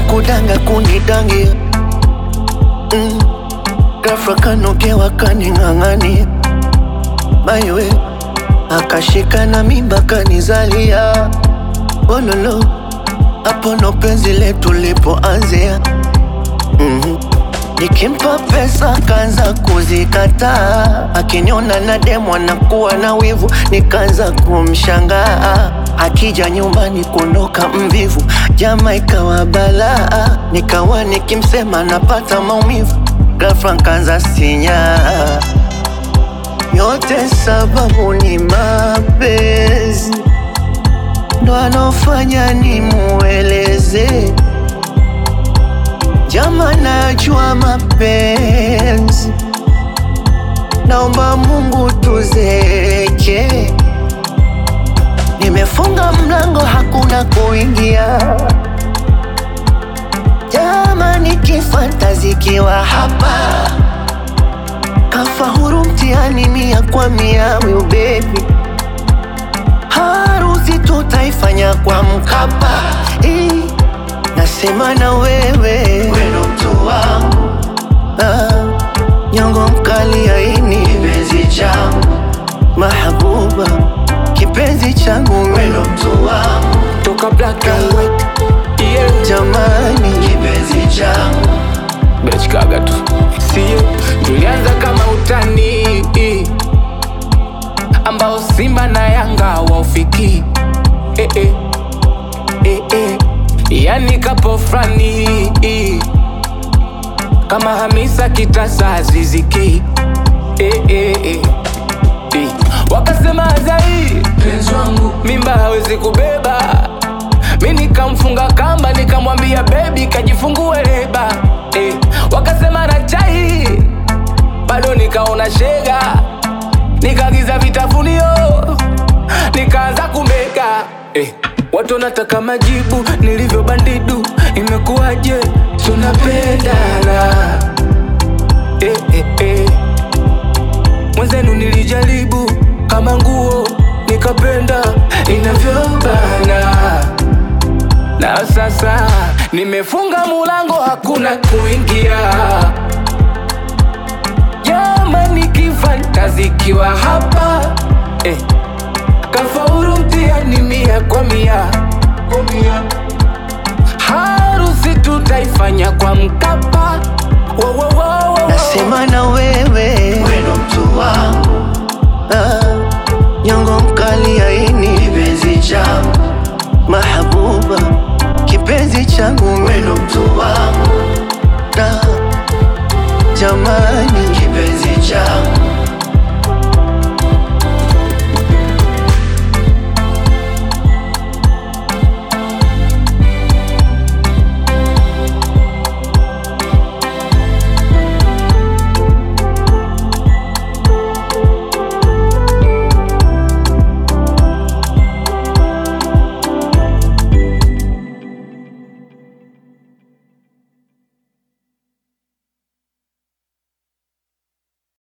kudanga kunidangia mm. Ghafla kanogewa kaning'ang'ania maiwe akashika na mimba kanizalia ololo hapo ndo penzi letu lipoanzia mm Nikimpa pesa kaanza kuzikataa, akiniona na demo anakuwa na wivu, nikaanza kumshangaa. Akija nyumbani kuondoka mvivu, jama ikawa balaa, nikawa nikimsema napata maumivu, ghafla nkaanza sinyaa. Yote sababu ni mapenzi, ndo anofanya nimueleze Jama, najua mapenzi, naomba Mungu tuzeke. Nimefunga mlango, hakuna kuingia. Jama, nikifantazikiwa hapa, kafa huru mtihani mia kwa mia. Will baby, harusi tutaifanya kwa Mkapa eh. Nasema na wewe weno mtu wangu ah, nyongo mkali aini kipenzi changu mahabuba kipenzi changu weno mtu wangu toka black and white yeah. jamani kipenzi changu Bechkaga tu sio, tulianza kama utani ambao Simba na Yanga waufiki eh, eh. Eh, eh. Yani kapo frani kama Hamisa Kitasa Aziziki eh, eh, eh. Eh. Wakasema Azai penzi wangu mimba hawezi kubeba, mi nikamfunga kamba nikamwambia bebi kajifungue leba eh. Wakasema na chai bado nikaona shega, nikaagiza vitafunio nikaanza kumega eh. Watu wanataka majibu nilivyo bandidu, imekuwaje? Tunapendana eh, eh, eh. Mwenzenu nilijaribu kama nguo nikapenda inavyobana, na sasa nimefunga mulango, hakuna kuingia. Jamani, kifantazikiwa hapa eh. Kafaulu mtihani mia kwa mia, harusi tutaifanya kwa Mkapa. Wo, wo, wo, wo. Nasema na wewe weno mtu wangu ah, nyongo mkali aini kipenzi changu mahabuba kipenzi changu weno mtu wangu ah, jamani kipenzi changu